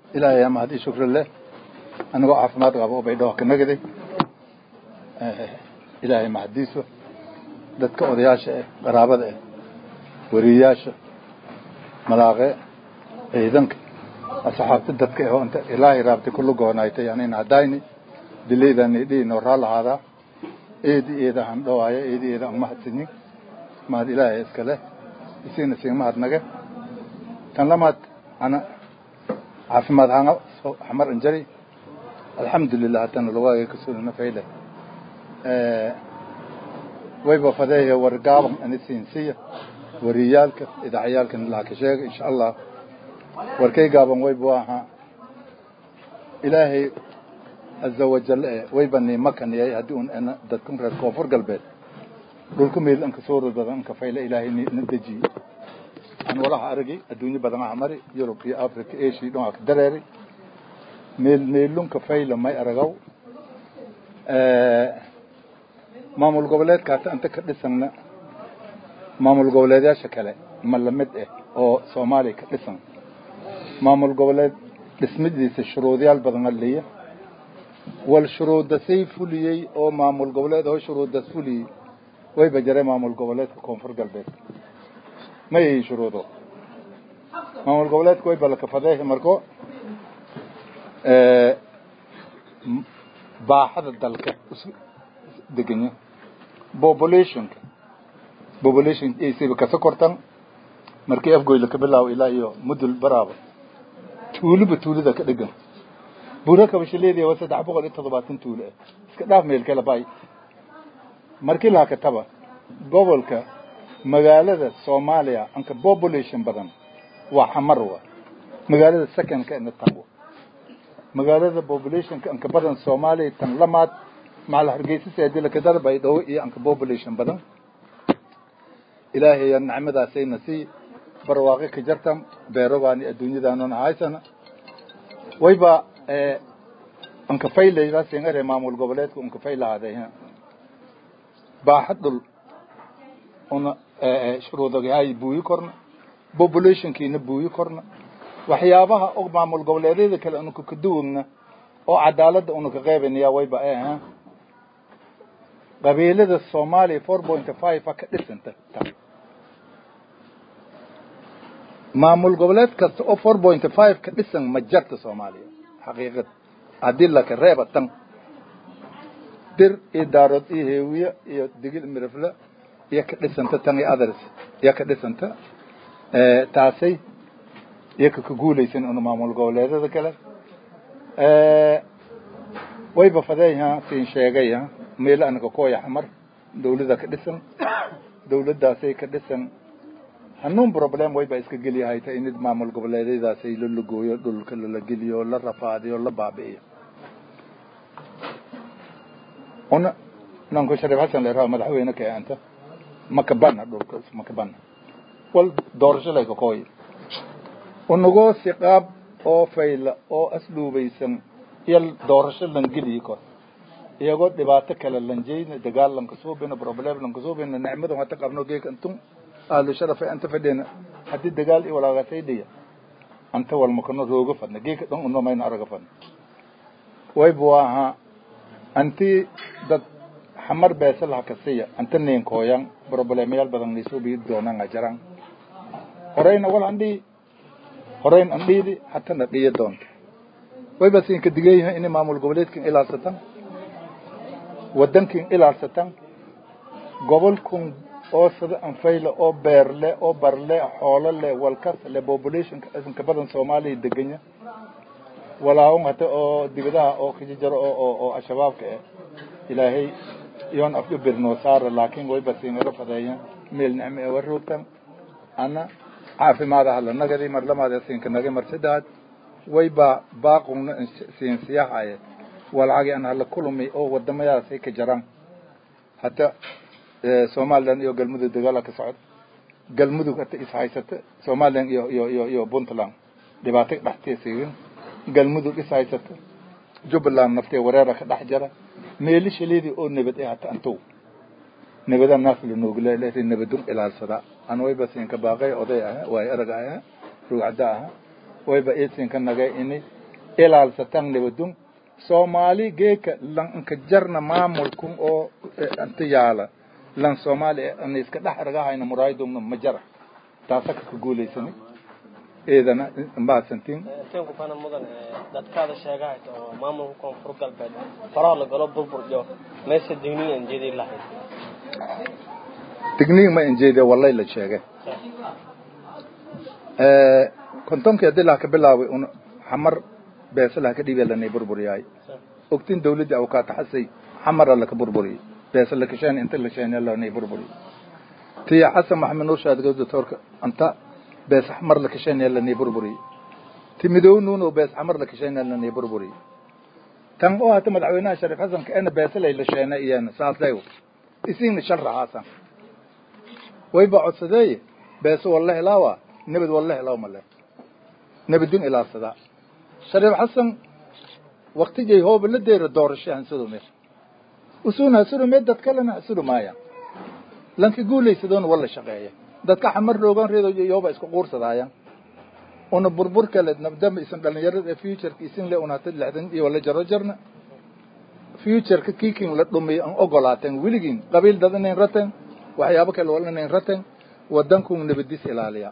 ilaahay yaa mahad ii shukri leh anigoo caafimaad qaba oo baydhabo ka nagaday ilaahay mahadiiso dadka odayaasha eh qaraabada eh wariyayaasha malaaqe ciidanka asxaabta dadka eh oo inta ilaahay raabtay kullu goonaaytay anina hadayni dilaydani dhiinoo raallahaadaa eedi eeda aan dhowaayo eedi eeda aan mahadsanin mahad ilaahay iskale isiina siin mahad nage tan lamaad ana caafimaad hanga xamar injari alxamdulilah haddana lawaaga kasulina fayle wayba fadeeya wargaaban ani siinsiya wariyaalka idaacayaalkan ilaa ka sheega insha allah warkay gaaban wayba ahaa ilaahay caza wajal e wayba nimakaniyay haddii un ana dadkan reer koonfur galbeed dhulka meel anka sooro badan anka fayle ilaahay na dejiye aan walaha aragay adduunyo badan aha mari yurub iyo africa asia dhan waa ka dareeray meel meelunka fayla may aragaw maamul goboleedka hata inta ka dhisanna maamul goboleedyaasha kale ma lamid ah oo soomaaliya ka dhisan maamul goboleed dhismadiisa shuruudyaal badan leeya wal shuruuda say fuliyey oo maamul goboleed oo shuruudaas fuliyey wayba jaray maamul goboleedka koonfur galbeed ma yihiin shuruudo maamul goboleedka wayba lakafadeehi marko baaxada dalka deganya populationka population aysiba kasa kortan markii afgoyla ka bilaabo ilaa iyo mudul baraaba tuuliba tuulida ka dhegan buura kabashaleediya waa saddex boqol iyo toddobaatan tuulo ah iska dhaaf meel kale bay markii laha kataba gobolka magaalada soomaaliya anka population badan waa xamar wa magaalada secondka ina tan wa magaalada populationka anka badan soomaaliya tan lamaad macal hargeysa seedilakadar baydhabo iyo anka population badan ilaahay nicmadaasayna sii barwaaqi ka jartan beerobaani adduunyadaanona haysana wayba anka faylayraasingare maamul goboleedka unka faylahaday baaxad dhul una shuruudagahay buuyi korna populationkiina buuyi korna waxyaabaha og maamul goboleedyada kale unaka kaduwagna oo cadaaladda unaka qeybanaya wayba eh qabiilada soomaaliya four point five a ka dhisanta maamul goboleed kasta oo four point five ka dhisan ma jarta soomaaliya xaqiiqad haddii laka reeba tan dir iyo daarood iyo heewiye iyo digil mirifle iyo ka dhisanta tan iyo others iyo ka dhisanta taasay iyo ka ka guulaysan una maamul goboleedyada kale wayba fadeeha siin sheegaya meel anaga kooya xamar dawlada ka dhisan dawladdaasay ka dhisan hanuun problem wayba iska geliyahay ta inid maamul goboleedyadaasay la lagooyo dhulka lala geliyo la rafaadiyo la baabi'iyo una nanku shariif xasan leeraha madaxweyne ka anta makabana dhulka makabana wal doorasho layka kooy unagoo siqaab oo fayla oo asluubaysan iyo doorasho lan geliyi kor iyagoo dhibaato kale lanjeyna dagaal lanka suubina problem lanka suubina nicmada hata qabno geeka intun ahlu sharafa anta fadhina haddii dagaal iyo walaagatay dhiya anta walmakano rooga fadna geeka dhan unomayna araga fadna wayba waaha anti dad xamar beesa laha kasiya anta ninkooyan problemyaal badan nisuubi doonanga jaran horeyna wal andhii horeyn andhiidi hatana dhiya doonta wayba siinka digayaha inay maamul goboleedkan ilaalsatan wadankin ilaalsatan gobolkun oo sida anfayle oo beerle oo barle xoolo le walkas le populationka isanka badan soomaaliya deganya walaawon hata oo dibadaha oo kajijaro oo oo al-shabaabka eh ilaahay iyoon afdhu birnoo saara laakiin wayba siinala fadeeya meel nicmo ee waroogtan ana caafimaadaha la nagadi mar lamaada siinka naga mar saddeaad wayba baaqungna siin siyahaye walacagi an hala kulumi oo wadamadaasay ka jaraan hata somalilan iyo galmudug dagaala ka socod galmudug hata is haysata somalilan iyo iyo iyo iyo puntland dhibaato dhexteesiin galmudug is haysata jubbaland naftee wareera ka dhex jara meelishaleedii oo nabad eh hata antow nabada naas lanoogla nabadun ilaalsada an wayba siinka baaqay oday aha waay arag aha ruucada aha wayba isinka nagay ini ilaalsatan nabadun soomaali geeka lan inka jarna maamulkun oo inta yaala lan soomaali ana iska dhex ragahayna muraayadumna ma jara taasa ka guulaysani eedana mahadsantiin tenku fana mudan dadkaada sheegahayta oo maamulka koonfur galbeed faraha lagalo burburjo meesha digniin aan jeedi lahayd digniin ma injeede wallay la sheegay kontonkii haddii laha ka bilaaway un xamar beesa laha ka dhiibee lanay burburyaay ogtin dawladdii awkaataxasay xamara laka burburiyey beesa lakasheen inta la sheene lanay burburiyey tiya xasan maxamed nuur shaadgo doctorka anta bees xamar lakasheen lanay burburiyey ti midow nuuno bees xamar lakasheen lanay burburiyey tan oo hata madaxweynaha shariif xasan kaena beesa lay la sheene iyana saasay isiina shal raxaasan wayba codsadeeye beesa walla helaawa nabad walla helaaw male nabadin ilaasada shariif xasan waktijay hooba la deera doorasho hansudume usuun hasudume dad kalena hasudu maaya lanka guulaysadoon walla shaqeeya dadka xamar roogan reedo yooba isku quursadaaya una burbur kale nabdama isan dhalinyarada futureka isin le unata lixdan iyo wala jaro jarna futureka kiikin la dhumiyo an ogolaateen weligiin qabiil dad inayn rateen waxyaabo kale wal inayn rateen wadankun nabadis ilaaliya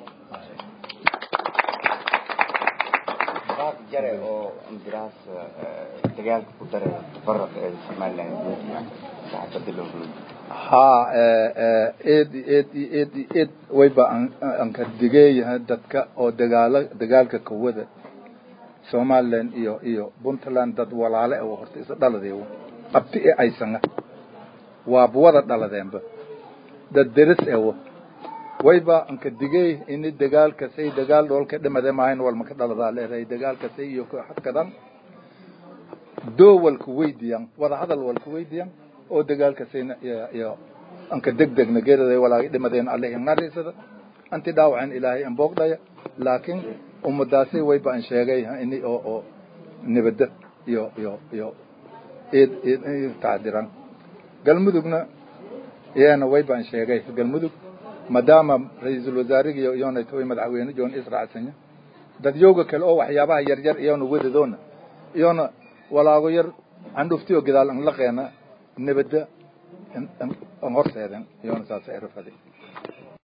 jare oo ambiraas dagaalka ku daray tafaraq ee somaliland gudiga saxaafada loo roogay haa eed eed eed eed wayba aan ka digeeyahay dadka oo dagaala dagaalka kawada somaliland iyo iyo puntland dad walaale oo horta isa dhaladeewo qabti ee aysanga waaba wada dhaladeenba dad deris ewo wayba anka digey ini dagaalkasay dagaal dhoolka dhimade maahayn walmaka dhaladaa leedahay dagaalkasay iyo hadkadan doo walka weydiyan wada hadal walka weydiyan oo dagaalkasayna iyo anka degdegna geeraday walaagi dhimadeen allahi narisada anti dhaawacen ilaahay an boogdhaya laakiin ummadaasay wayba an sheegay ini oo oo nabada iyo iyo iyo eed eed tacdiran galmudugna iyana wayba an sheegay galmudug maadaama ra-iisul wasaarigi iyona toy madaxweyne joon israacsanya dad yooga kale oo waxyaabaha yar yar iyona wadadoona iyona walaago yar candhuftiyo gadaal an laqeena nabada an horseeden iyona saasa erafade